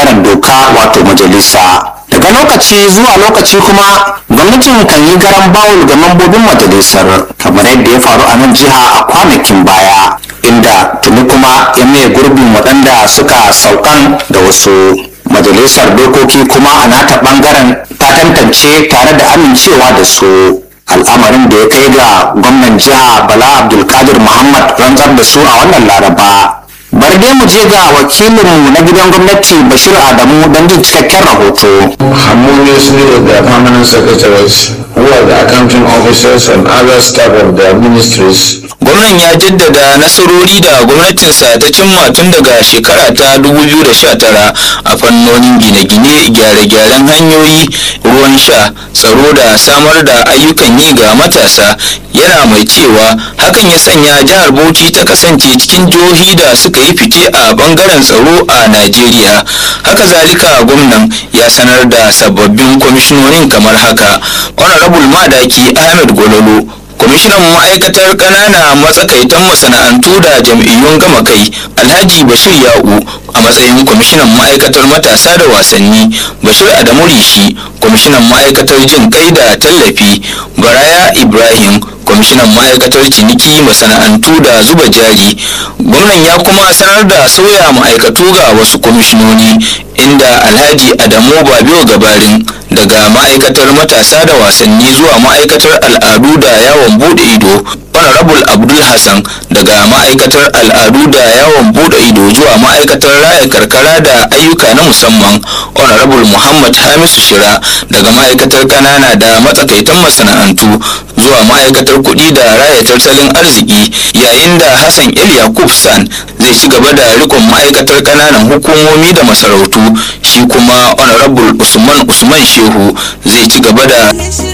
bangaren doka wato majalisa daga lokaci zuwa lokaci kuma gwamnatin kan yi garan bawul ga mambobin majalisar kamar yadda ya faru a nan jiha a kwanakin baya inda tuni kuma ya maye gurbin waɗanda suka saukan da wasu majalisar dokoki kuma a nata ɓangaren ta tantance tare da amincewa da su al'amarin da ya kai ga gwamnan jiha bala abdulkadir muhammad rantsar da su a wannan laraba bari dai mu je ga wakilinmu na gidan gwamnati bashir adamu don jin cikakken rahoto harmoniously with their permanent secretaries, who are the accounting officers and other staff of their ministries. gwamnan ya jaddada nasarori da gwamnatinsa ta cimma tun daga shekara ta 2019 a fannonin gine-gine gyare-gyaren hanyoyi ruwan sha tsaro da samar da ayyukan yi ga matasa yana mai cewa hakan ya sanya jihar bauchi ta kasance cikin jihohi da suka yi fice a bangaren tsaro a najeriya haka zalika gwamnan ya sanar da sababbin kwamishinonin kamar haka honorable madaki ahmed gololo kwamishinan ma'aikatar ƙanana matsakaitan masana'antu da jam'iyyun gama kai alhaji bashir ya'u a matsayin kwamishinan ma'aikatar matasa da wasanni bashir adamu rishi kwamishinan ma'aikatar jin kai da tallafi baraya ibrahim kwamishinan ma'aikatar ciniki masana'antu da zuba jari gwamnan ya kuma sanar da sauya ma'aikatu ga wasu kwamishinoni inda alhaji adamu babiyo gabarin daga ma'aikatar matasa da wasanni zuwa ma'aikatar al'adu da yawon bude ido honorable abdul hassan daga ma'aikatar al'adu da yawon bude ido zuwa ma'aikatar raya karkara da ayyuka na musamman honorable muhammad hamisu shira daga ma'aikatar kanana da matsakaitan masana'antu zuwa ma'aikatar kuɗi da raya tattalin arziki yayin da hassan el yakub san zai ci gaba da rikon ma'aikatar kananan hukumomi da masarautu shi kuma honorable usman usman shehu zai ci gaba da